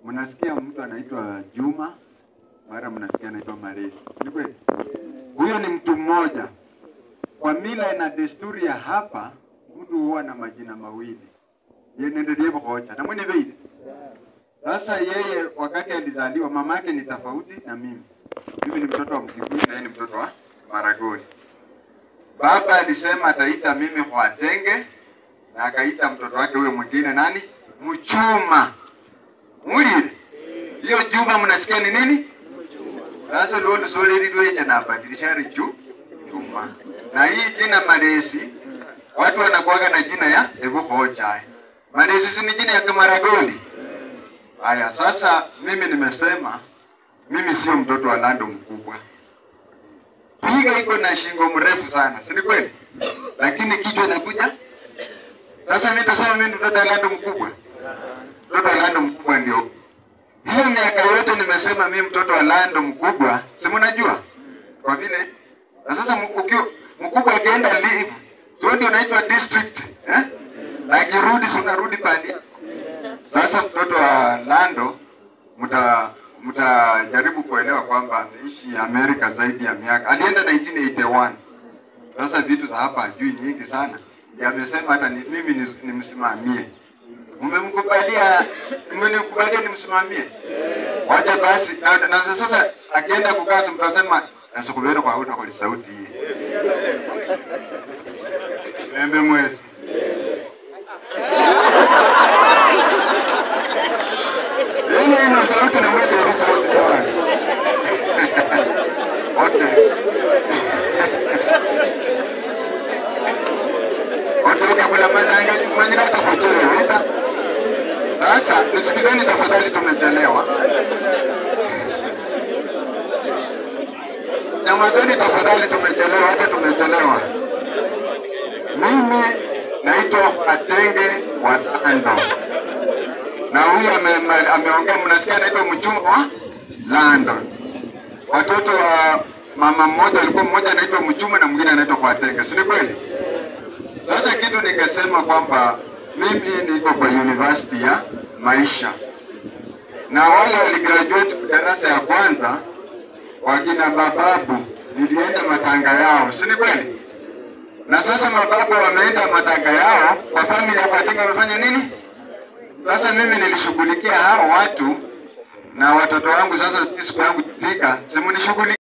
mnasikia mtu anaitwa Juma, mara mnasikia anaitwa Malesi, si kweli? Huyo ni mtu mmoja. Kwa mila na desturi ya hapa, mtu huwa na majina mawili yenendelie bokocha na mwene veile. Sasa yeye wakati alizaliwa, mama yake ni tofauti na mimi. Mimi ni mtoto wa Mkikuyu na yeye ni mtoto wa Maragoli. Baba alisema ataita mimi Kwatenge na akaita mtoto wake huyo mwingine nani? Mchuma. Mulile. Hiyo Juma mnasikia ni nini? Sasa lolo soleli lwecha na badilisha richu Juma. Na hii jina Malesi watu wanakuwaga na jina ya Ebuhocha. Malesi si ni jina ya Kamaragoli. Haya, sasa mimi nimesema mimi sio mtoto wa Lando mkubwa. Piga iko na shingo mrefu sana, si ni kweli? Lakini kichwa inakuja. Sasa mimi nitasema mimi mtoto wa Lando mkubwa. Mtoto wa Lando mkubwa ndio. Hiyo miaka yote nimesema mimi mtoto wa Lando mkubwa, si mnajua? Kwa vile na sasa mkubwa mkubwa akienda leave, sio ndio naitwa district, eh? Akirudi si unarudi pale. Sasa mtoto wa Lando mta mtajaribu kuelewa kwamba ameishi Amerika zaidi ya miaka. Alienda 1981. Sasa vitu za hapa hajui nyingi sana. Ndiye amesema hata ni, mimi ni- nimsimamie. Mmemkubalia, mmenikubalia nimsimamie. Wacha basi na, na sasa akienda kukaa si mtasema nasikubera kwa huda kwa sauti hii. Membe mwezi. Hili ina sauti na mwezi ya sauti tawani. Okay. Okay, okay, kuna mazanga manyira tafuchelewa ita. Sasa nisikizeni tafadhali, tumechelewa. Nyamazeni tafadhali, tumechelewa, hata tumechelewa. Mimi naitwa Atenge wa Tando na huyu ame- ame- ameongea, mnasikia anaitwa mchumba wa London. Watoto wa mama mmoja walikuwa mmoja anaitwa Mchuma na mwingine anaitwa Kwatenge, si ni kweli? Sasa kitu nikasema kwamba mimi niko kwa university ya maisha na wale waligraduate darasa ya kwanza wakina mababu nilienda matanga yao, si ni kweli? Na sasa mababu wameenda matanga yao, kwa familia ya Kwatenge wamefanya nini? Sasa mimi nilishughulikia hao watu na watoto wangu. Sasa siku yangu ikifika, simunishughulikia